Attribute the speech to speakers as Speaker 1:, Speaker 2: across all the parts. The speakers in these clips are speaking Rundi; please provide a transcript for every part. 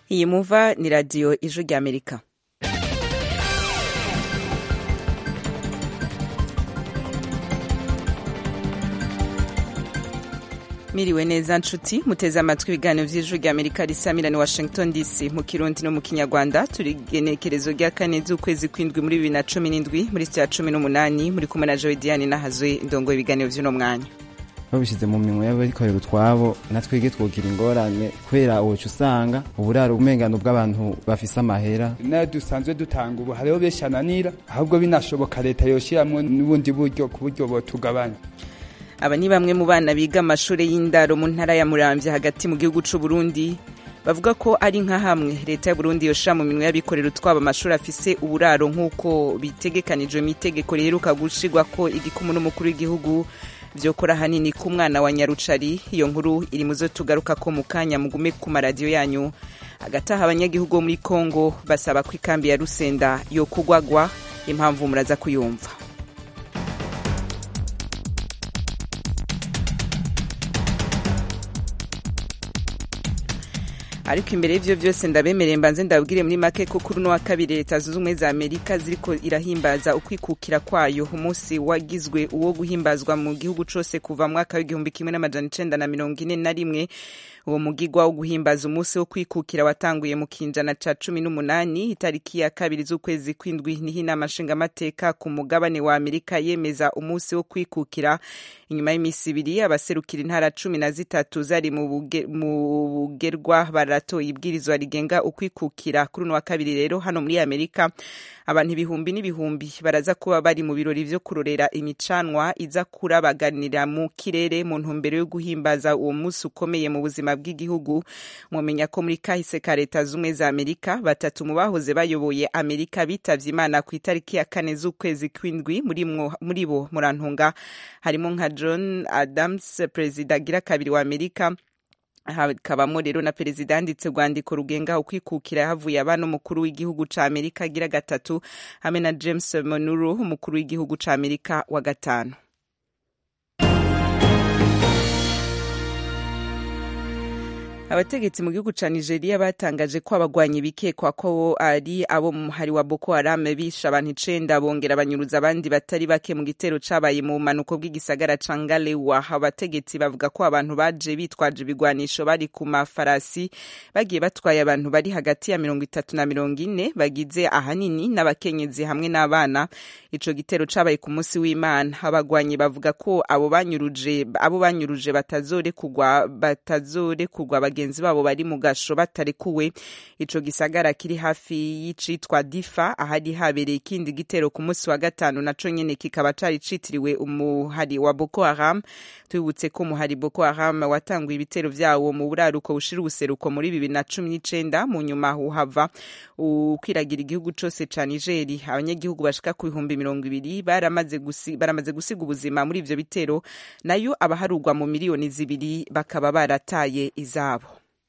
Speaker 1: iyi muva ni radiyo ijwi ry'amerika miriwe neza nshuti muteze amatwi ibiganiro vy'ijwi ry'amerika risamirani washington dc mu kirundi no mu kinyarwanda turi genekerezo rya kane z'ukwezi kw'indwi muri bibiri na cumi n'indwi muri sitya cumi n'umunani muri kumwe na jowe diane n'ahazwe indongo ibiganiro vy'uno mwanya
Speaker 2: babishyize mu minwe y'abikorera utwabo natwege twogira ingorane kubera uwoca usanga uburaro umengano bw'abantu bafise amahera
Speaker 3: nayo dusanzwe dutanga ubu hariho benshi ananira ahubwo binashoboka leta yoshiramwo n'ubundi buryo ku buryo botugabanya
Speaker 1: aba ni bamwe mu bana biga amashuri y'indaro mu ntara ya muramvya hagati mu gihugu c'u Burundi bavuga ko ari nka hamwe leta ya Burundi yoshira mu minwe y'abikorera utwabo amashuri afise uburaro nk'uko bitegekanijwe mu itegeko riheruka gushirwa ko igikumu n'umukuru w'igihugu vyokora hanini ku mwana wa nyarucari iyo nkuru iri muzo tugaruka ko mu kanya mugume ku maradiyo yanyu agataha abanyagihugu bo muri kongo basaba ko ikambi ya rusenda yo kugwagwa impamvu muraza kuyumva ariko imbere y'ivyo vyose ndabemereye mbanze ndabwire muri make ko kuri uno wa kabiri leta zunze ubumwe za amerika ziriko irahimbaza ukwikukira kwayo umunsi wagizwe uwo guhimbazwa mu gihugu cose kuva mwaka w'igihumbi kimwe n'amajana icenda na mirongo ine na rimwe uwo mugigwa wo guhimbaza umunsi wo kwikukira watanguye mu kinjana ca cumi n'umunani itariki ya kabiri z'ukwezi kw'indwi niho inama nshingamateka ku mugabane wa amerika yemeza umunsi wo kwikukira inyuma y'imisi ibiri abaserukira intara cumi na zitatu zari mu bugerwa baratoye ibwirizwa rigenga ukwikukira kuri uno wa kabiri rero hano muri amerika abantu ibihumbi n'ibihumbi baraza kuba bari mu birori vyo kurorera imicanwa iza kurabaganira mu kirere mu ntumbero yo guhimbaza uwo munsi ukomeye mu buzima bw'igihugu mwomenya ko muri kahise ka leta z'ubumwe za amerika batatu mu bahoze bayoboye amerika bitavye imana ku itariki ya kane z'ukwezi kw'indwi muri bo murantunga harimo nka john adams perezida agira kabiri wa amerika hakabamo rero na perezida yanditse urwandiko rugenga ukwikukira havuye abana umukuru w'igihugu ca amerika agira gatatu hamwe na james monuro umukuru w'igihugu ca amerika wa gatanu abategetsi mu gihugu ca nigeria batangaje ko abagwanyi bikekwa ko ari abo mu muhari wa boko haram bishe abantu icenda bongera banyuruza abandi batari bake mu gitero cabaye mu bumanuko bw'igisagara ca ngalewa abategetsi bavuga ko abantu baje bitwaje ibigwanisho bari ku mafarasi bagiye batwaye abantu bari hagati ya mirongo itatu na mirongo ine bagize ahanini n'abakenyezi hamwe n'abana ico gitero cabaye ku munsi w'imana abagwanyi bavuga ko abo banyuruje abo banyuruje batazorekurwa batazorekurwa bagenzi babo bari mu gasho batarekuwe ico gisagara kiri hafi y'icitwa difa ahari habereye ikindi gitero ku munsi wa gatanu naco nyene kikaba cari citiriwe umuhari wa boko haram tubibutse ko umuhari boko haram watanguye ibitero vyawo mu buraruko bushira ubuseruko muri bibiri na cumi n'icenda mu nyuma uhava ukwiragira igihugu cose ca nigeri abanyagihugu bashika ku bihumbi mirongo ibiri baramaze gusi, baramaze gusiga ubuzima muri ivyo bitero nayo abaharugwa mu miliyoni zibiri bakaba barataye izabo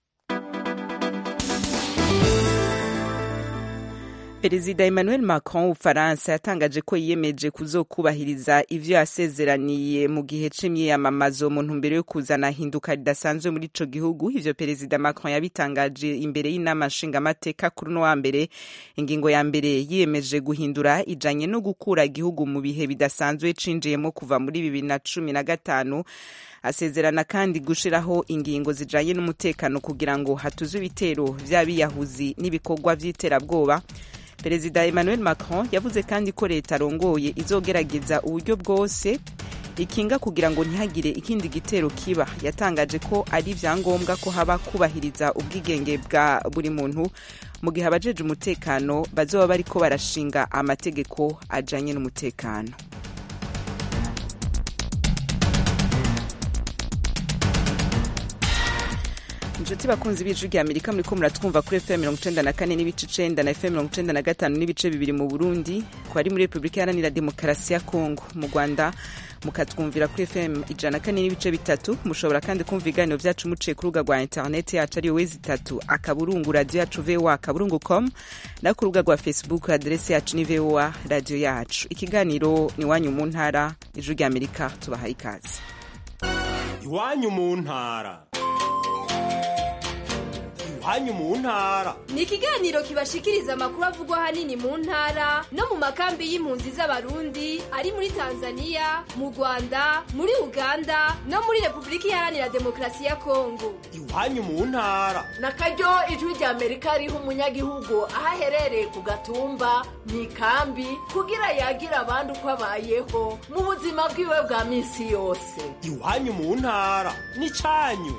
Speaker 1: perezida emmanuel macron w'ubufaransa yatangaje ko yiyemeje kuzokubahiriza ivyo yasezeraniye mu gihe c'imyiyamamazo mu ntumbero yo kuzana hinduka ridasanzwe muri ico gihugu ivyo perezida macron yabitangaje imbere y'inama nshingamateka kuri uno wa mbere ingingo ya mbere yiyemeje guhindura ijanye no gukura igihugu mu bihe bidasanzwe cinjiyemo kuva muri bibiri na cumi na gatanu asezerana kandi gushiraho ingingo zijanye n'umutekano kugira ngo hatuzwe ibitero vy'abiyahuzi n'ibikorwa vy'iterabwoba perezida emmanuel macron yavuze kandi ko leta arongoye izogerageza uburyo bwose ikinga kugira ngo ntihagire ikindi gitero kiba yatangaje ko ari vyangombwa ko haba kubahiriza ubwigenge bwa buri muntu mu gihe abajeje umutekano bazoba bariko barashinga amategeko ajanye n'umutekano inshuti bakunzi b'ijwi rya amerika muriko muratwumva kuri fm mirongo icenda na kane n'ibice icenda na fm mirongo icenda na gatanu n'ibice bibiri mu burundi ku ari muri repubulika iharanira demokarasi ya kongo mu rwanda mukatwumvira kuri fm ijana na kane n'ibice bitatu mushobora kandi kumva ibiganiro vyacu muciye ku rubuga rwa interineti yacu ariyo wezi itatu akaburungu radiyo yacu voa akaburungu com no ku rubuga rwa facebook aderesi yacu ni voa radiyo yacu ikiganiro ni iwanyu mu ntara ijwi rya amerika tubahaye ikaze
Speaker 4: iwanyu mu ntara iwanyu mu ntara
Speaker 5: ni ikiganiro kibashikiriza amakuru avugwa ahanini mu ntara no mu makambi y'impunzi z'abarundi ari muri tanzania mu rwanda muri uganda no muri repubulika iharanira demokarasi ya kongo
Speaker 4: iwanyu mu ntara
Speaker 6: na karyo ijwi rya amerika riha umunyagihugu aho aherereye ku gatumba mu ikambi kugira yagira abandi uko abayeho mu buzima bwiwe bwa minsi yose
Speaker 4: iwanyu mu ntara ni cyanyu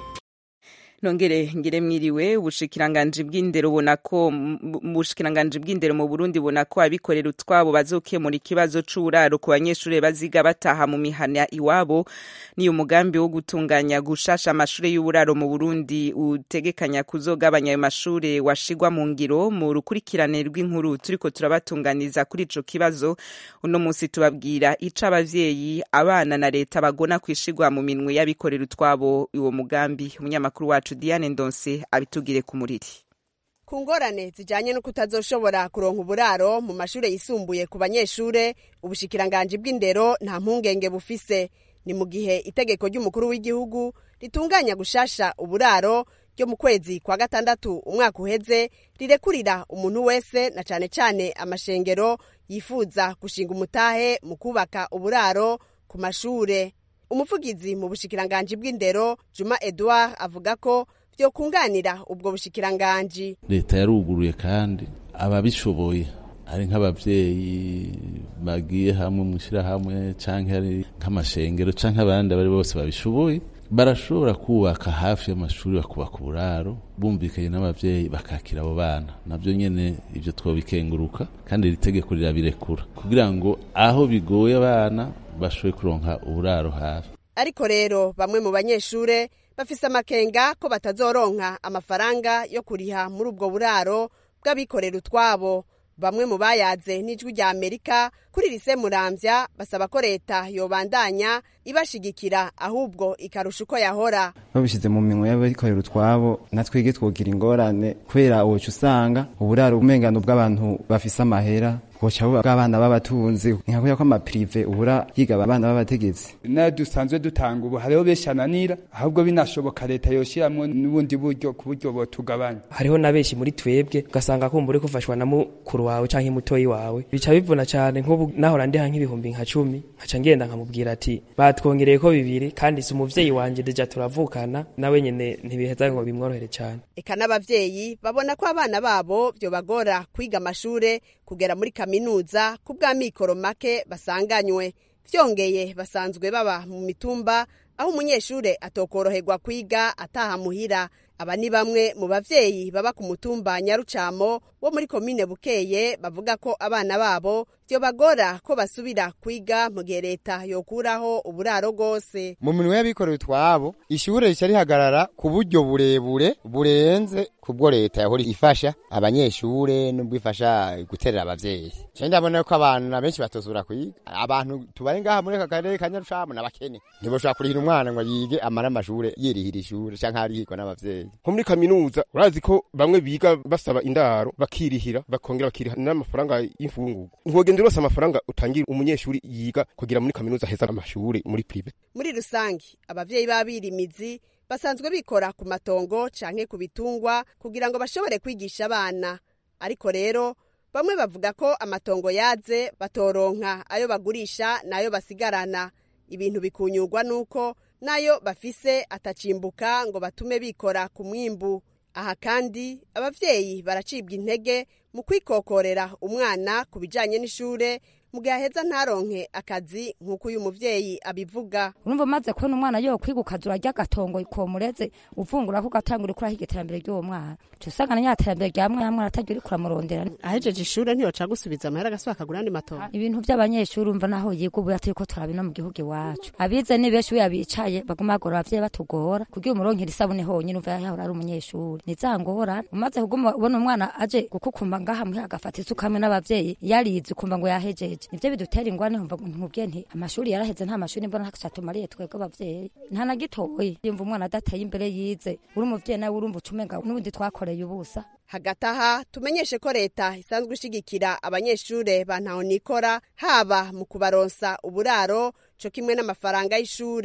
Speaker 1: nongere ngire mwiriwe ubushikiranganji bw'indero ubona ko ubushikiranganji bw'indero mu Burundi ubona ko abikorera utwabo bazokemura ikibazo c'uburaro ku banyeshuri baziga bataha mu mihana iwabo ni umugambi wo gutunganya gushasha amashure y'uburaro mu Burundi utegekanya kuzogabanya ayo mashure washigwa mu ngiro mu rukurikirane rw'inkuru turiko turabatunganiza kuri ico kibazo uno musi tubabwira ico abavyeyi abana na leta bagona kwishigwa mu minwe y'abikorera utwabo uwo mugambi umunyamakuru wacu Diane Ndonse abitugire ku muriri
Speaker 7: ku ngorane zijanye no kutazoshobora kuronka uburaro mu mashure yisumbuye ku banyeshure ubushikiranganji bw'indero nta mpungenge bufise ni mu gihe itegeko ry'umukuru w'igihugu ritunganya gushasha uburaro ryo mu kwezi kwa gatandatu umwaka uheze rirekurira umuntu wese na cane cane amashengero yifuza gushinga umutahe mu kubaka uburaro ku mashure umuvugizi mu bushikiranganji bw'indero juma edouard avuga ko vyokunganira ubwo bushikiranganji
Speaker 8: leta yaruguruye kandi ababishoboye ari nk'abavyeyi bagiye hamwe mu ishirahamwe canke ari nk'amashengero canke abandi abari bose babishoboye barashobora kubaka hafi y'amashuri bakubaka uburaro bumvikanye n'abavyeyi bakakira abo bana navyo nyene ivyo twobikenguruka kandi iri tegeko rirabirekura kugira ngo aho bigoye abana bashoboye kuronka uburaro hafi
Speaker 7: ariko rero bamwe mu banyeshure bafise amakenga ko batazoronka amafaranga yo kuriha muri ubwo buraro bw'abikorera utwabo bamwe mu bayaze n'ijwi rya amerika kuri rise muramvya basaba ko leta yobandanya ibashigikira ahubwo ikarusha uko yahora
Speaker 2: babishyize mu minwe y'abikorera utwabo natwege twogira ingorane kubera uwoca usanga uburaro umengano bw'abantu bafise amahera boca buba bw'abana b'abatunzi nka kubera ko amapirive ubura yiga abana b'abategetsi
Speaker 3: nayo dusanzwe dutanga ubu hariho benshi ananira ahubwo binashoboka leta yoshiramwo n'ubundi buryo ku buryo botugabanya
Speaker 9: hariho na benshi muri twebwe ugasanga kumva uri gufashwa na mukuru wawe canke mutoyi wawe bica bivuna cane nk'ubu nahora ndiha nk'ibihumbi nka cumi nkaca ngenda nkamubwira ati batwongereye ko bibiri kandi si umuvyeyi wanje deja turavukana nawe nyene ntibiheza ngo bimworohere cane
Speaker 7: eka n'abavyeyi babona ko abana babo vyobagora kwiga amashure kugera muri kaminuza ku bw'amikoro make basanganywe vyongeye basanzwe baba mu mitumba aho umunyeshure atokoroherwa kwiga ataha muhira aba ni bamwe mu bavyeyi baba ku mutumba nyarucamo wo muri komine bukeye bavuga ko abana babo vyobagora ko basubira kwiga mu gihe leta yokuraho uburaro bwose
Speaker 10: mu minwe y'abikorera utwabo ishure rica rihagarara ku buryo burebure burenze kubwo leta yahora ifasha abanyeshure nubwo ifasha guterera abavyeyi je ndabona ko abantu benshi batozura kwiga abantu tubari ngaha muri aka karere ka nyarucamo n'abakene ntiboshobora kurihira umwana ngo yige amara amashure yirihira ishure canke arihirwa n'abavyeyi
Speaker 11: nko muri kaminuza urazi ko bamwe biga basaba indaro bakirihira bakongera bakiriha n'amafaranga y'imfungurwa ntwogenda rwose amafaranga utangira umunyeshuri yiga kugira muri kaminuza heza amashuri muri prive
Speaker 7: muri rusange abavyeyi b'abirimizi basanzwe bikora ku matongo canke ku bitungwa kugira ngo bashobore kwigisha abana ariko rero bamwe bavuga ko amatongo yaze batoronka ayo bagurisha n'ayo basigarana ibintu bikunyurwa n'uko nayo bafise atacimbuka ngo batume bikora ku mwimbu aha kandi abavyeyi baracibwa intege mu kwikokorera umwana ku bijanye n'ishure mu gihe aheza ntaronke akazi nk'uko uyu muvyeyi abivuga
Speaker 12: urumva umaze kubona umwana yo kwiga ukaza urarya agatongo komureze uvungura ko ugatangura ukuraho iterambere ry'uwo mwana uca usanga na nyatembere rya mwana mwana atagira uriko uramurondera
Speaker 7: ahejeje ishure ntiyoca gusubiza amahera agasubira akagura andi matongo
Speaker 12: ibintu vy'abanyeshuri umva naho yiga ubu turiko turabina mu gihugu iwacu abize ni benshi iyo bicaye baguma bagora abavyeyi batugora kugira umuronkera isabune honyine uva yahora ari umunyeshuri ni za ngorane umaze kuguma ubona umwana aje gukukumba ngaha muhira agafata isuka hamwe n'abavyeyi yarize ukumva ngo yahejeje nivyo bidutera ingwane nkumva nkubwiye nti amashuri yaraheze nta mashuri mbona ntacatumariye twebwe abavyeyi nta na gitoyi yumva umwana adateye imbere yize uri umuvyeyi nawe urumva ucumenga n'ubundi twakoreye ubusa
Speaker 7: hagati aha tumenyeshe ko leta isanzwe ishigikira abanyeshure ba ntaho nikora haba mu kubaronsa uburaro co kimwe n'amafaranga y'ishure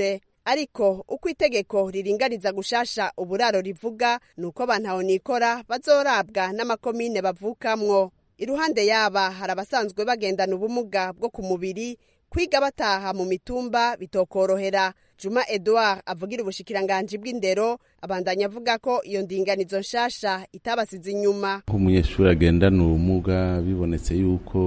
Speaker 7: ariko uko itegeko riringaniza gushasha uburaro rivuga ni uko bantaho nikora bazorabwa n'amakomine bavukamwo iruhande yaba hari abasanzwe bagendana ubumuga bwo ku mubiri kwiga bataha mu mitumba bitokorohera juma edouard avugira ubushikiranganji bw'indero abandanya avuga ko iyo ndinganizo nshasha itabasize inyuma
Speaker 8: nk'umunyeshuri agendana ubumuga bibonetse yuko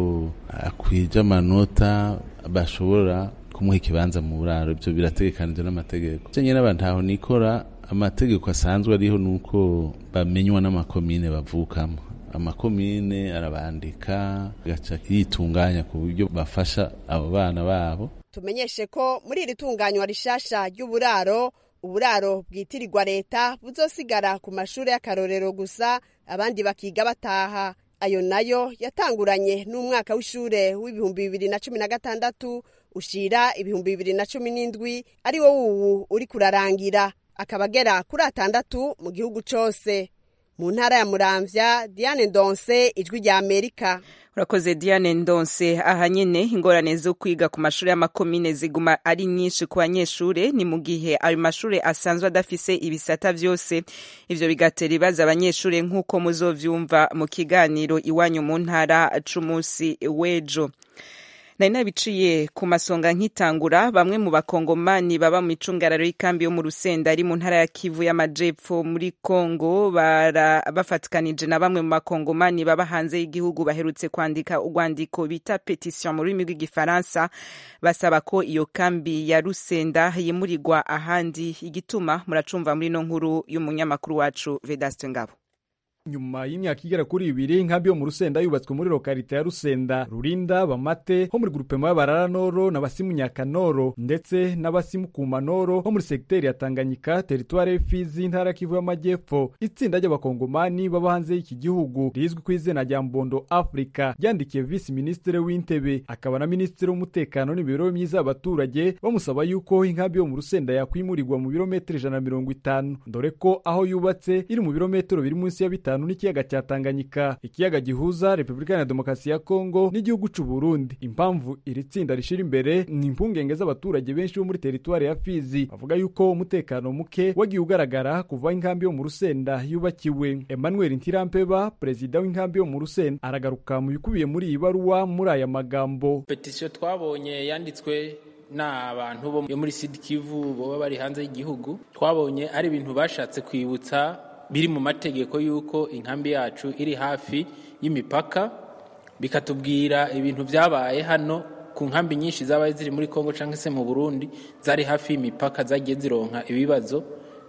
Speaker 8: akwije amanota bashobora kumuha ikibanza mu buraro ibyo birategekanijwe n'amategeko icyo nyine ntaho nikora amategeko asanzwe ariho ni uko bamenywa n'amakomine bavukamo amakomine arabandika gaca yitunganya ku buryo bafasha abo bana babo
Speaker 7: tumenyeshe ko muri iri tunganywa rishasha ry'uburaro uburaro bwitirirwa leta buzosigara ku mashuri y'akarorero gusa abandi bakiga bataha ayo nayo yatanguranye n'umwaka w'ishure w'ibihumbi bibiri na cumi na gatandatu ushira ibihumbi bibiri na cumi n'indwi ari wo wuwu uri kurarangira akaba agera kuri atandatu mu gihugu cose mu ntara ya muramvya diane ndonse ijwi rya amerika
Speaker 1: urakoze diane ndonse aha nyene ingorane zo kwiga ku mashuri y'amakomine ziguma ari nyinshi ku banyeshure ni mu gihe ayo mashure asanzwe adafise ibisata vyose ivyo bigatera ibibazo abanyeshure nk'uko muzovyumva mu kiganiro iwanyu mu ntara c'umunsi w'ejo nari nabiciye ku masonga nkitangura bamwe mu bakongomani baba mu icungararo y'ikambi yo mu rusenda ari mu ntara ya kivu y'amajepfo muri kongo bafatikanije na bamwe mu bakongomani baba hanze y'igihugu baherutse kwandika urwandiko bita petition mu rurimi rw'igifaransa basaba ko iyo kambi ya rusenda yimurirwa ahandi igituma muracumva muri no nkuru y'umunyamakuru wacu vedaste ngabo
Speaker 13: nyuma y'imyaka igera kuri ibiri inkambi yo mu rusenda yubatswe muri lokalite ya rusenda rurinda bamate ho muri grupema y'abarara noro n'abasimu nyakanoro ndetse n'abasimu kumanoro ho muri segiteri ya tanganyika teritwari y'ifizi intara kivu y'amajyepfo itsinda ry'abakongomani baba hanze y'iki gihugu rizwi ku izina rya mbondo africa ryandikiye visi minisitiri w'intebe akaba na minisitiri w'umutekano n'imibereho myiza y'abaturage bamusaba yuko inkambi yo mu rusenda yakwimurirwa mu birometero ijana na mirongo itanu dore ko aho yubatse iri mu birometero biri munsi ya bitanu n'ikiyaga cya Tanganyika ikiyaga gihuza Repubulika ya Demokarasi ya Kongo n'igihugu c'u Burundi impamvu iri tsinda rishira imbere ni impungenge z'abaturage benshi bo muri teritwari ya Fizi bavuga yuko umutekano muke wagiye ugaragara kuva inkambi yo mu Rusenda yubakiwe Emmanuel Ntirampeba perezida w'inkambi yo mu Rusenda aragaruka mu bikubiye muri iyi baruwa muri aya magambo
Speaker 14: petisiyo twabonye yanditswe n'abantu bo muri Sud Kivu baba bari hanze y'igihugu twabonye ari ibintu bashatse kwibutsa biri mu mategeko y'uko inkambi yacu iri hafi y'imipaka bikatubwira ibintu byabaye hano ku nkambi nyinshi zabaye ziri muri Kongo cyangwa se mu Burundi zari hafi y'imipaka zagiye zironka ibibazo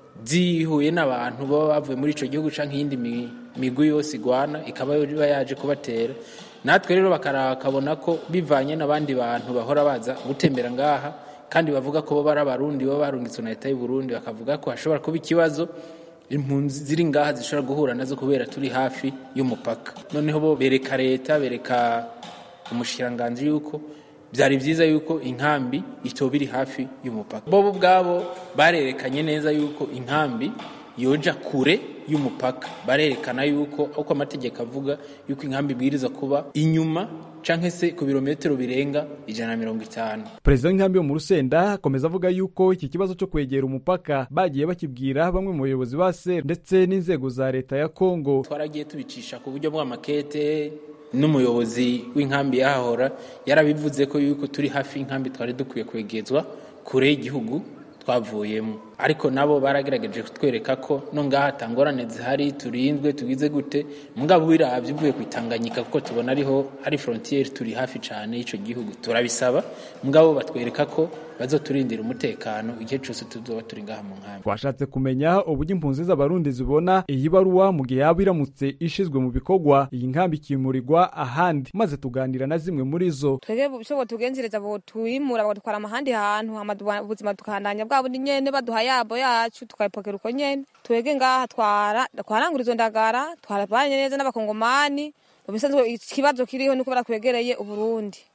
Speaker 14: zihuye n'abantu baba bavuye muri icyo gihugu cyangwa iyindi migwi yose igwana ikaba iba yaje kubatera natwe rero bakabona ko bivanye n'abandi bantu bahora baza gutembera ngaha kandi bavuga ko bo bari abarundi baba barungitswe na leta y'u Burundi bakavuga ko hashobora kuba ikibazo impunzi ziri ngaha zishobora guhura nazo kubera turi hafi y'umupaka noneho bo bereka leta bereka umushikiranganji yuko byari byiza yuko inkambi itoba iri hafi y'umupaka bo ubwabo barerekanye neza yuko inkambi yoja kure y'umupaka barerekana yuko uko amategeko avuga yuko inkambi ibwiriza kuba inyuma canke se ku birometero birenga ijana na mirongo itanu
Speaker 13: perezida w'inkambi yo mu rusenda akomeza avuga yuko iki kibazo cyo kwegera umupaka bagiye bakibwira bamwe mu bayobozi ba ser ndetse n'inzego za leta ya kongo
Speaker 14: twaragiye tubicisha ku buryo bw'amakete n'umuyobozi w'inkambi yahahora yarabivuze ko yuko turi hafi y'inkambi twari dukwiye kwegezwa kure y'igihugu twavuyemo ariko nabo baragerageje kutwereka ko no ngaha atangorane zihari turinzwe tugize gute mugabo wirabye uvuye ku itanganyika kuko tubona ariho hari frontiere turi hafi cyane y'icyo gihugu turabisaba mugabo batwereka ko bazoturindira umutekano igihe cyose tuzoba turi ngaha mu nkambi
Speaker 13: twashatse kumenya uburyo impunzi z'abarundi zibona iyi baruwa mu gihe yaba iramutse ishizwe mu bikorwa iyi nkambi ikimurirwa ahandi maze tuganira na zimwe muri zo
Speaker 15: twebwe icyo botugenzereza botwimura bagatwara amahandi hantu ubuzima tukandanya bwa bundi nyene baduha yabo yacu tukayipokera uko nyene twebwe ngaha twara twarangura izo ndagara twarabanye neza n'abakongomani mu bisanzwe ikibazo kiriho nuko barakwegereye uburundi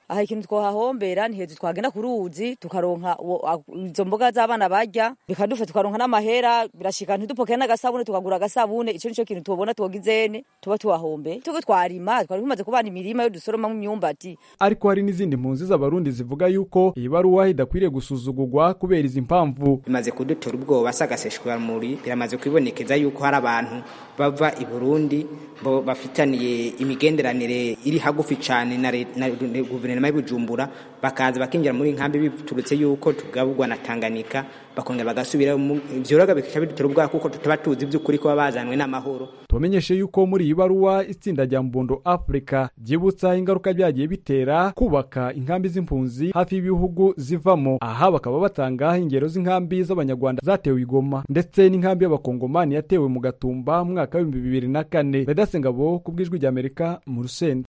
Speaker 16: aha ikintu twohahombera ni hejuru twagenda ku ruzi tukaronka uwo- a- izo mboga z'abana barya bikadufa tukaronka n'amahera birashika ntidupokere n'agasabune tukagura agasabune ico nico kintu tubona twogizene tuba tuhahombe tuko twarima twari tumaze kubana imirima yo dusoromamwo imyumbati
Speaker 13: ariko hari n'izindi mpunzi z'abarundi zivuga yuko iyi baruwa idakwiriye gusuzugurwa kubera izi mpamvu
Speaker 17: bimaze kudutera ubwoba sagaseshwamuri biramaze kwibonekeza yuko hari abantu bava i Burundi bo bafitaniye imigenderanire iri hagufi cyane na re- na na guverinoma y'Ibujumbura bakaza bakinjira muri nkambi biturutse yuko tugaburwa na Tanganyika bakongera bagasubira mu- ivyo rero bikaba bidutera ubwoba kuko tutaba tuzi by'ukuri ko baba bazanwe n'amahoro
Speaker 13: tubamenyeshe yuko muri iyi baruwa itsinda rya mbundo africa ryibutsa ingaruka byagiye bitera kubaka inkambi z'impunzi hafi y'ibihugu zivamo aha bakaba batanga ingero z'inkambi z'abanyarwanda zatewe igoma ndetse n'inkambi y'abakongomani yatewe mu gatumba mu mwaka w'ibihumbi bibiri na kane vedase ngabo ku bw'ijwi ry'amerika mu rusenda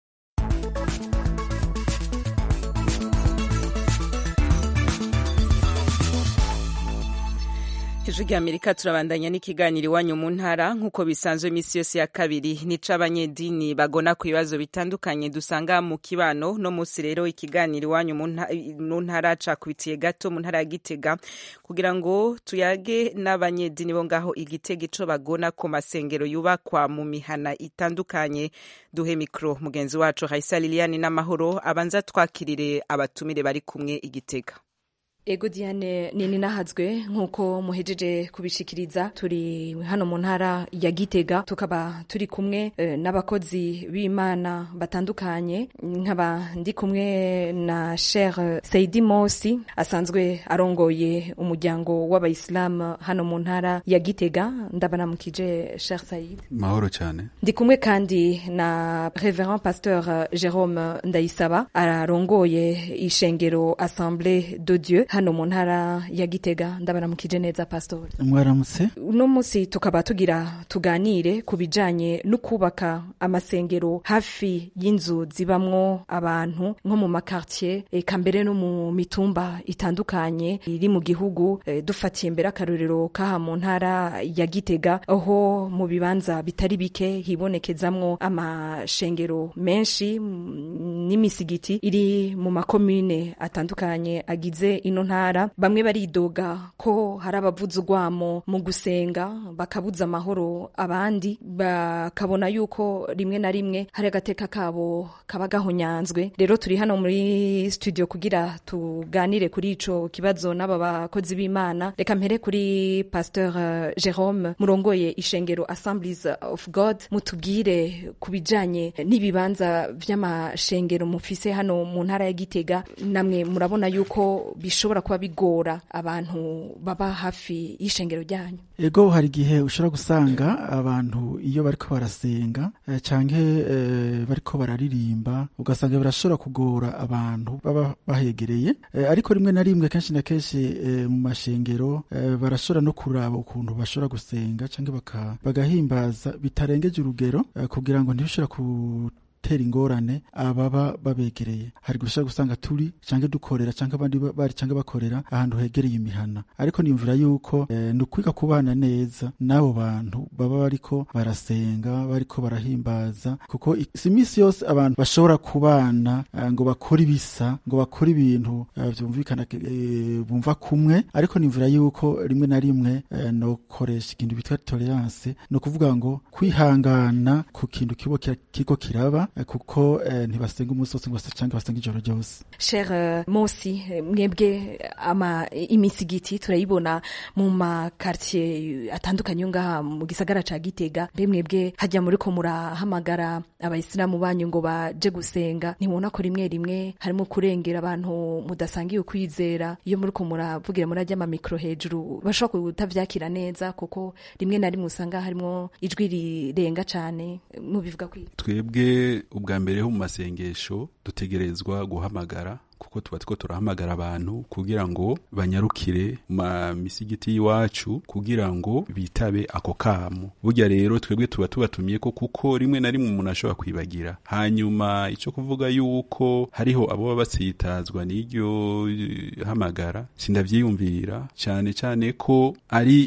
Speaker 1: ijwi ry'amerika turabandanya n'ikiganiro iwanyu mu ntara nk'uko bisanzwe iminsi yose ya kabiri nica abanyedini bagona ku bibazo bitandukanye dusanga mu kibano no munsi rero ikiganiro iwanyu mu nta- mu ntara cakubitiye gato mu ntara ya gitega kugira ngo tuyage n'abanyedini bo ngaho igitega ico bagona ku masengero yubakwa mu mihana itandukanye duhe mikro mugenzi wacu Raisa Liliane n'amahoro abanza twakirire abatumire bari kumwe igitega
Speaker 18: Ego Diane nini nahazwe nk'uko muhejeje kubishikiriza turi hano mu ntara ya Gitega tukaba turi kumwe eh, n'abakozi b'Imana batandukanye nkaba ndi kumwe na Sheikh Saidi Mosi asanzwe arongoye umuryango w'abayisilamu hano mu ntara ya Gitega ndabanamukije Sheikh Said
Speaker 19: mahoro cyane
Speaker 18: ndi kumwe kandi na Reverend Pasteur Jerome Ndayisaba arongoye ishengero Assemblée de Dieu hano mu ntara ya Gitega ndabaramukije neza Pastor
Speaker 19: mwaramutse
Speaker 18: uno munsi tukaba tugira tuganire ku bijanye no kubaka amasengero hafi y'inzu zibamwo abantu nko mu makartier eka mbere no mu mitumba itandukanye iri mu gihugu eh, dufatiye mbere akarorero kaha mu ntara ya Gitega aho mu bibanza bitari bike hibonekezamwo amashengero menshi mm, n'imisigiti iri mu makomine atandukanye agize ino ntara bamwe baridoga ko hari abavuza urwamo mu gusenga bakabuza amahoro abandi bakabona yuko rimwe na rimwe hari agateka kabo kaba gahonyanzwe rero turi hano muri studio kugira tuganire kuri ico kibazo n'aba bakozi b'imana reka mpere kuri pasteur eh, Jerome murongoye ishengero Assemblies of God mutubwire ku bijanye n'ibibanza vy'amashengero mufise hano mu ntara ya Gitega namwe murabona yuko bishobora kuba bigora abantu baba hafi y'ishengero ryanyu
Speaker 19: ego hari igihe ushobora gusanga abantu iyo bariko barasenga eh, canke eh, bariko bararirimba ugasanga birashobora kugora abantu baba bahegereye eh, ariko rimwe na rimwe kenshi na kenshi eh, mu mashengero eh, barashobora no kuraba ukuntu bashobora gusenga canke baka- bagahimbaza bitarengeje urugero eh, kugira ngo ntibishobora ku tera ingorane ababa babegereye hari gushaka gusanga turi canke dukorera canke abandi ba- bari canke bakorera ahantu hegereye imihana ariko niyumvira yuko eh, ni ukwiga kubana neza n'abo bantu baba bariko barasenga bariko barahimbaza kuko i- si imisi yose abantu bashobora kubana eh, ngo bakore ibisa ngo bakore ibintu eh, vyumvikana eh, bumva kumwe ariko niyumvira yuko rimwe na rimwe eh, nokoresha ikintu bitwa tolerance ni ukuvuga ngo kwihangana ku kintu kibo kira- kiriko kiraba eh, kuko eh, ntibasenga umunsi wose ngo base- canke basenga ijoro ryose
Speaker 18: Cher euh, Mosi eh, mwebwe ama imisigiti turayibona mu makartier atandukanye yo ngaha mu gisagara ca Gitega mbe mwebwe hajya muri ko murahamagara abayisilamu banyu ngo baje gusenga ntibona ko rimwe rimwe harimo kurengera abantu mudasangiye ukwizera iyo muri ko muravugira muri ajya mikro hejuru bashobora kutavyakira neza kuko rimwe na rimwe usanga harimo ijwi rirenga cane mubivuga kwi
Speaker 19: twebwe ubwa mbere ho mu masengesho dutegerezwa guhamagara kuko tuba two turahamagara abantu kugira ngo banyarukire mu mamisigiti y'iwacu kugira ngo bitabe ako kamo burya rero twebwe tuba tubatumye ko kuko rimwe na rimwe umuntu ashobora kwibagira hanyuma icyo kuvuga yuko hariho abo baba basitazwa n'iryo eh, hamagara sindavyiyumvira cyane cyane ko ari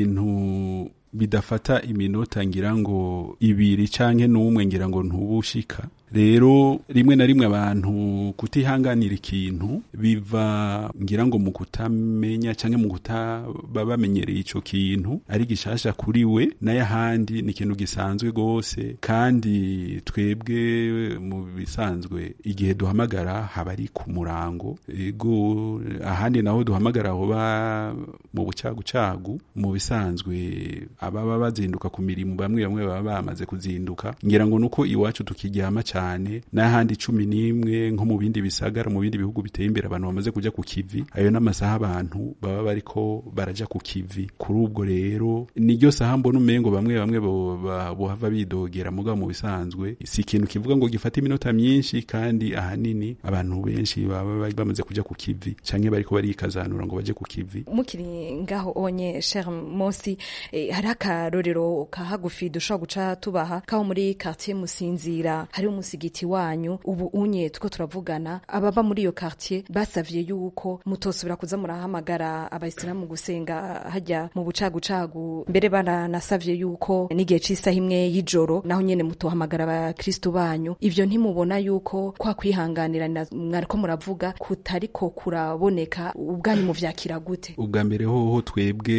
Speaker 19: ibintu bidafata iminota ngira ngo ibiri canke n'umwe ngira ngo ntubushika
Speaker 20: rero rimwe na rimwe abantu kutihanganira ikintu biva ngira ngo mu kutamenya canke mu kutaba bamenyereye ico kintu ari gishasha kuri we nayo ahandi ni ikintu gisanzwe gose kandi twebwe mu bisanzwe igihe duhamagara haba ari ku murango ego ahandi naho duhamagara hoba mu bucagucagu mu bisanzwe ababa bazinduka ku mirimo bamwe bamwe baba bamaze kuzinduka ngira ngo nuko iwacu tukiryama cyane n'ahandi cumi n'imwe nko mu bindi bisagara mu bindi bihugu biteye imbere abantu bamaze kuja ku kivi ayo n'amasaha abantu baba bariko baraja ku kivi kuri ubwo rero niryo saha mbona umengo bamwe bamwe bohava bidogera mugabo mu bisanzwe si ikintu kivuga ngo gifata iminota myinshi kandi ahanini abantu benshi baba bamaze kuja ku kivi canke bariko barikazanura ngo baje ku kivi
Speaker 18: mukiri ngaho onye cher mosi eh, hari akarorero kahagufi dushobora guca tubaha kaho muri quartier musinzira hari umusigiti wanyu ubu unye tuko turavugana ababa muri iyo quartier basavye yuko mutosubira kuza murahamagara abayisilamu gusenga hajya mu bucagucagu mbere baranasavye yuko n'igihe c'isaha imwe y'ijoro naho nyene mutohamagara abakristo banyu ivyo ntimubona yuko kwa kwihanganirana mwariko muravuga kutariko kuraboneka ubwanyu muvyakira gute
Speaker 20: ubwa mbere hoho twebwe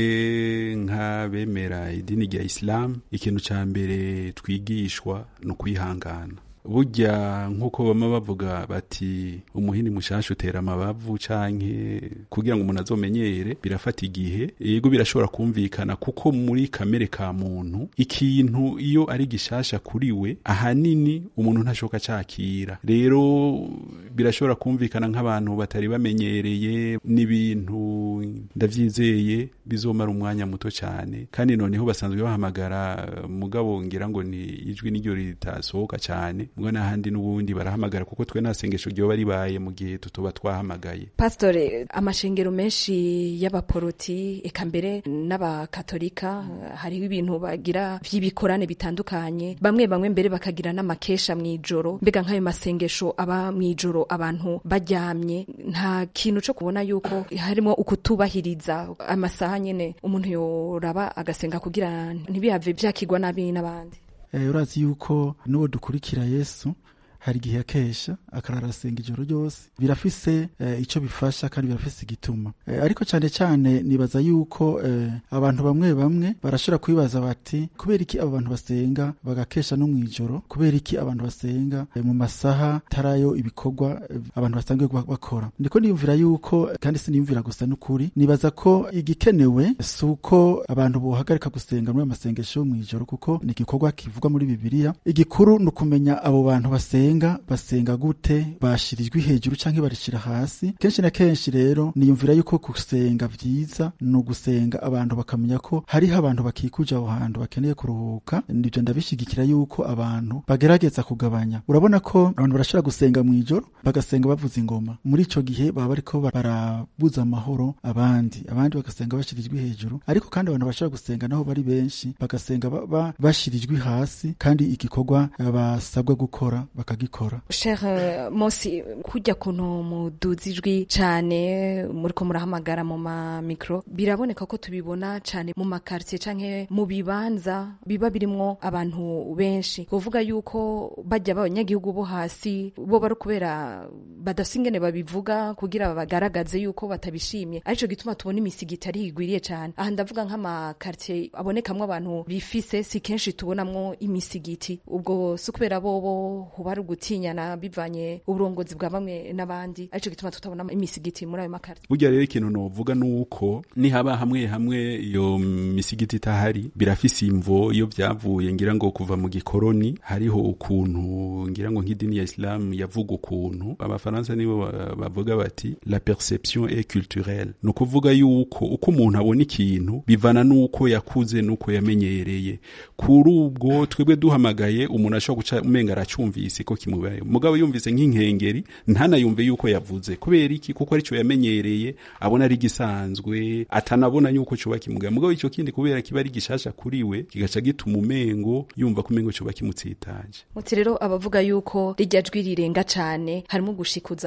Speaker 20: nk'abemera idini rya isilamu ikintu ca mbere twigishwa ni ukwihangana burya nk'uko bama bavuga bati umuhini mushasha utera amabavu canke kugira ngo umuntu azomenyere birafata igihe yego birashobora kumvikana kuko muri kamere ka muntu ikintu iyo ari gishasha kuri we ahanini umuntu ntashoka cakira rero birashobora kumvikana nk'abantu batari bamenyereye n'ibintu ndavyizeye bizomara umwanya muto cyane kandi noneho basanzwe bahamagara mugabo ngira ngo ni ijwi n'iryo ritasohoka cyane mwe n'ahandi n'ubundi barahamagara kuko twe nta sengesho ryoba ribaye mu gihe tutoba twahamagaye
Speaker 18: pasitore amashengero menshi y'abaporoti eka mbere n'abakatolika hariho ibintu bagira vy'ibikorane bitandukanye bamwe bamwe mbere bakagira n'amakesha mw'ijoro mbega nk'ayo masengesho aba mw'ijoro abantu baryamye nta kintu co kubona yuko harimo ukutubahiriza amasaha nyene umuntu yoraba agasenga kugira ntibihave vyakigwa nabi n'abandi
Speaker 19: urazi yuko n'uwo dukurikira yesu hari igihe akesha akararasenga ijoro ryose birafise icyo bifasha kandi birafise igituma ariko cyane cyane nibaza yuko abantu bamwe bamwe barashobora kwibaza bati kubera iki abo bantu basenga bagakesha no mu ijoro kubera iki abantu basenga mu masaha tarayo ibikorwa abantu basanzwe bakora ndiko niyumvira yuko kandi siniyumvira gusa n'ukuri nibaza ko igikenewe si uko abantu bohagarika gusenga muri amasengesho yo mu ijoro kuko ni igikorwa kivugwa muri bibiliya igikuru ni ukumenya abo bantu basenga basenga gute bashirijwe hejuru canke barishira hasi kenshi na kenshi rero niyumvira yuko gusenga vyiza ni ugusenga abantu bakamenya ko hariho abantu bakikuje aho hantu bakeneye kuruhuka nivyo ndabishigikira yuko abantu bagerageza kugabanya urabona ko abantu barashobora gusenga mw'ijoro bagasenga bavuza ingoma muri ico gihe baba bariko barabuza amahoro abandi abandi bagasenga bashirijwe hejuru ariko kandi abantu bashobora gusenga naho bari benshi bagasenga bashirijwe hasi kandi igikorwa basabwa gukora bakagikora
Speaker 18: Cher Mosi kujya kuntu muduza ijwi cyane muriko murahamagara mu ma micro biraboneka ko tubibona cyane mu makartier canke mu bibanza biba birimwo abantu benshi kuvuga yuko bajya abanyagihugu bo hasi bo bari kubera badasingene babivuga kugira bagaragaze yuko batabishimye arico gituma tubona imisigiti ari igwiriye cyane aha ndavuga nk'amakartier abonekamwo abantu bifise si kenshi tubonamwo imisigiti ubwo si kubera bobo huba ari gutinyana bivanye uburongozi bwa bamwe n'abandi arico gituma tutabona imisigiti muri ayo makarti
Speaker 20: burya rero ikintu novuga nuko nihaba hamwe hamwe iyo misigiti itahari birafise imvo iyo vyavuye ngira ngo kuva mu gikoroni hariho ukuntu ngira ngo nk'idini ya Islam yavuga ukuntu abafaransa nibo bavuga bati la perception est culturelle ni ukuvuga yuko uko umuntu abona ikintu bivana nuko yakuze nuko yamenyereye kuri ubwo twebwe duhamagaye umuntu ashobora guca umenga aracumvise ko kimubaye mugabo yumvise nk'inkengeri ntanayumve yuko yavuze kubera iki kuko arico yamenyereye abona ari gisanzwe atanabona yuko coba kimugaye mugabo ico kindi kubera kiba ari gishasha kuri we kigaca gituma umengo yumva ko umengo coba kimutsitaje
Speaker 18: muti rero abavuga yuko rijya jwi rirenga cane harimo gushikuza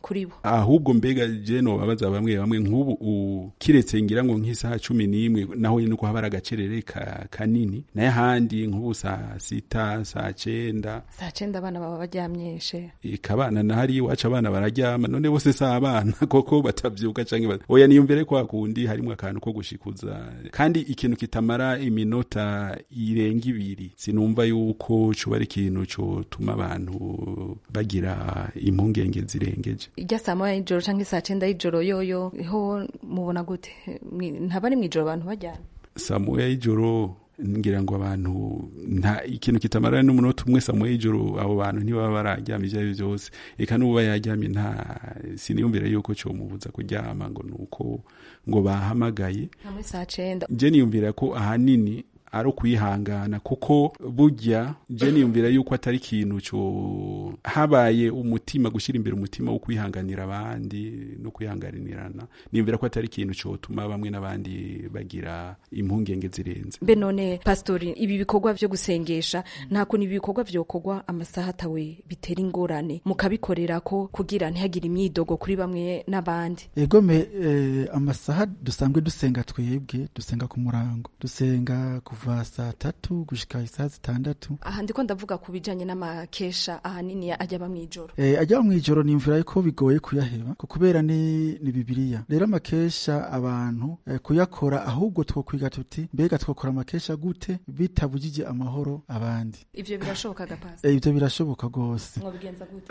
Speaker 18: kuri bo
Speaker 20: ahubwo mbega je nobabaza bamwe bamwe nk'ubu u- kiretse ngira ngo nk'isaha cumi n'imwe naho nyine uko haba ari agacerere ka, kanini naye ahandi nk'ubu saa sita saa cenda
Speaker 18: saa cenda abana baba baryamyeshe
Speaker 20: ikabana na hari iwacu abana bararyama none bose si abana koko batavyuka canke ba- oya niyumvire kwa kundi harimwo akantu ko gushikuza kandi ikintu kitamara iminota irenga ibiri sinumva yuko coba ari ikintu cotuma abantu bagira impungenge zirengeje
Speaker 18: irya saa moya y'ijoro canke saa cenda y'ijoro yoyo ho mubona gute Mwi- ntaba ari mw'ijoro abantu baryamye
Speaker 20: saa moya y'ijoro ngira ngo abantu nta ikintu kitamara n'umunota umwe saa moya y'ijoro abo bantu ntibaba bararyama ivyo ari vyo vyose eka n'uba yaryamye nta siniyumvire yuko comubuza kuryama ngo nuko ngo bahamagaye
Speaker 18: hamwe saa cenda
Speaker 20: je niyumvira ko ahanini ari ukwihangana kuko burya je niyumvira yuko atari ikintu co habaye umutima gushyira imbere umutima wo kwihanganira abandi no kwihanganirana niyumvira ko atari ikintu cotuma bamwe n'abandi bagira impungenge zirenze
Speaker 18: mbe none pastori ibi bikorwa vyo gusengesha nta kuntu ibi bikorwa vyokorwa amasaha atawe bitera ingorane mukabikorera ko kugira ntihagire imyidogo kuri bamwe n'abandi
Speaker 19: egome eh, amasaha dusanzwe dusenga twebwe dusenga ku murango dusenga kuva saa tatu gushika isaha zitandatu
Speaker 18: aha ndiko ndavuga ku bijanye n'amakesha ahanini ajya aba mw'ijoro
Speaker 19: Eh, ajya mu ijoro nimvira ko bigoye kuyaheba ko kubera ni, ni bibiliya rero amakesha abantu eh, kuyakora ahubwo twokwiga tuti mbega twokora amakesha gute bitabujije amahoro abandi
Speaker 18: ivyo birashoboka gapasi
Speaker 19: Eh, ivyo birashoboka rwose
Speaker 18: mwobigenza gute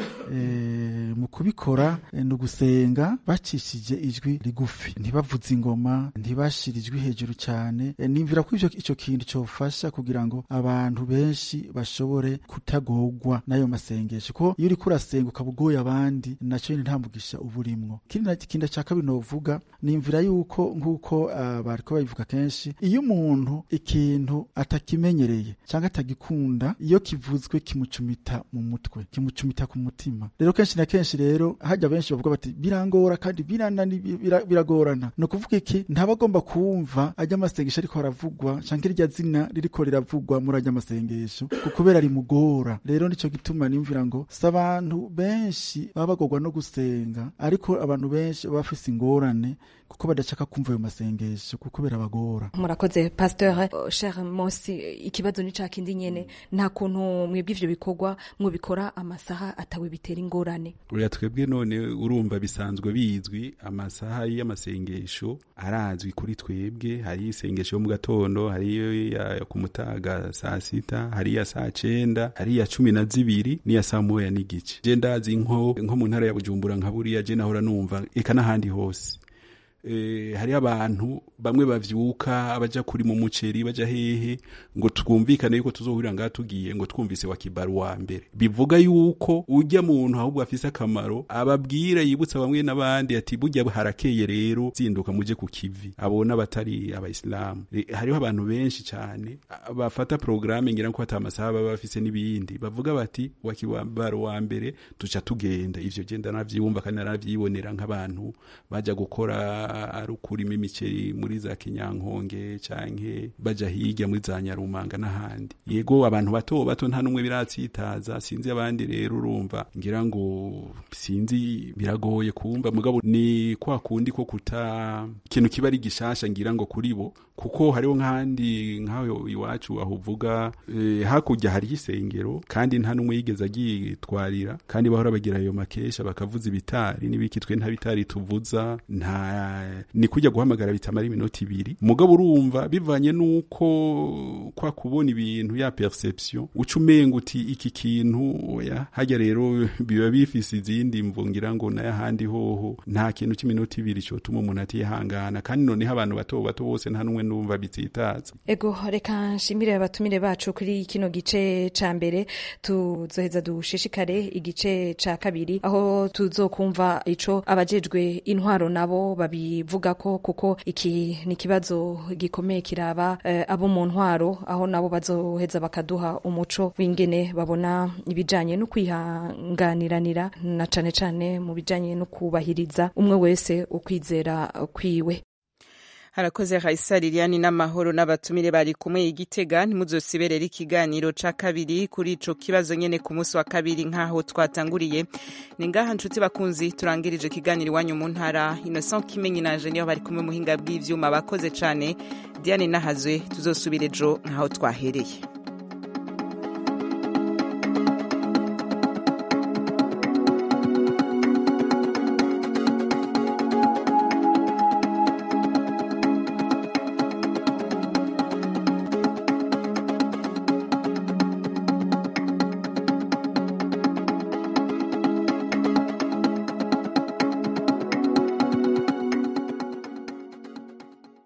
Speaker 19: Eh, mu kubikora eh, ni ugusenga bacishije ijwi rigufi ntibavuze ingoma ntibashira ijwi hejuru cyane Eh, nimvira ko ivyo ico kintu cofasha kugira ngo abantu benshi bashobore kutagorwa n'ayo masengesho ko iyo uriko urasenga ukaba ugoye abandi naco nyene nta mugisha uba urimwo ikindi na- ikindi ca kabiri novuga nimvira yuko nk'uko ah, bariko babivuga kenshi iyo umuntu ikintu atakimenyereye cyangwa atagikunda iyo kivuzwe kimucumita mu mutwe kimucumita ku mutima rero kenshi na kenshi rero hajya benshi bavuga bati birangora kandi biranani bira- biragorana ni ukuvuga iki ntaba agomba kumva ajya amasengesho ariko aravugwa canke irya zina ririko riravugwa muri ajya amasengesho ku- kubera rimugora rero nico gituma nimvira ngo si abantu benshi baba bagorwa no gusenga ariko abantu benshi baba bafise ingorane kuko badashaka kumva ayo masengesho kuko birabagora
Speaker 18: murakoze pasteur uh, cher mosi ikibazo ni ca kindi nyene nta kuntu mwebwe ivyo bikorwa mwobikora amasaha atawe bitera ingorane
Speaker 20: Oya twebwe none urumva bisanzwe bizwi amasaha y'amasengesho arazwi kuri twebwe hari isengesho yo mu gatondo hari iyo ya ku mutaga saa sita hari iya saa cenda hari iya cumi na zibiri n'iya saa moya n'igice je ndazi nko nko mu ntara ya bujumbura nka buriya je nahora numva eka n'ahandi hose eh, hari abantu bamwe bavyuka abaja kuri mu muceri baja hehe ngo twumvikane yuko tuzohurira ngaha tugiye ngo twumvise wa kibaru wa mbere bivuga yuko ujya muntu ahubwo afise akamaro ababwira yibutsa bamwe n'abandi ati burya harakeye rero zinduka muje ku kivi abo n'abatari abayisilamu E, hariho abantu benshi cyane a- bafata porogaramu ngira ko ata amasaha baba bafise n'ibindi bavuga bati wa kibaru wa mbere tuca tugenda ivyo genda navyibumva kandi naravyibonera nk'abantu baja gukora ari ukurima imiceri muri za kinyankonge canke baja hirya muri za nyarumanga n'ahandi yego abantu bato bato nta n'umwe biratsitaza sinzi abandi rero urumva ngira ngo sinzi biragoye kumva mugabo ni kwa kundi ko kuta ikintu kiba ari gishasha ngira ngo kuri bo kuko hariho nk'ahandi nk'aho iwacu aho uvuga eh, hakurya hariho isengero kandi nta n'umwe yigeze agitwarira kandi bahora bagira ayo makesha bakavuza ibitari n'ibiki twe nta bitari tuvuza nta ni kujya guhamagara bitamara iminota ibiri mugabo urumva bivanye n'uko kwa kubona ibintu ya perception uca umenga uti iki kintu oya hajya rero biba bifise izindi mvo ngira ngo nayo ahandi hoho nta kintu cy'iminota ibiri cyotuma umuntu atihangana kandi noneho abantu bato bato bose nta n'umwe numva bitsitaza
Speaker 18: ego reka nshimire abatumire bacu kuri kino gice ca mbere tuzoheza dushishikare igice ca kabiri aho tuzokumva ico abajejwe intwaro nabo babivuga ko kuko iki ni ikibazo gikomeye kiraba eh, abo mu ntwaro aho nabo bazoheza bakaduha umuco w'ingene babona ibijanye no kwihanganiranira na cane cane mu bijanye no kubahiriza umwe wese ukwizera kwiwe
Speaker 1: harakoze Raisa Liliane n'amahoro n'abatumire bari kumwe igitega ntimuzosiberere ikiganiro ca kabiri kuri ico kibazo nyene ku munsi wa kabiri nkaho twatanguriye ni ngaha nshuti bakunzi turangirije ikiganiro iwanyu mu ntara Innocent Kimenyi nanje niyo bari kumwe muhinga bw'ivyuma bakoze cane Diane Nahazwe tuzosubira ejo nkaho twahereye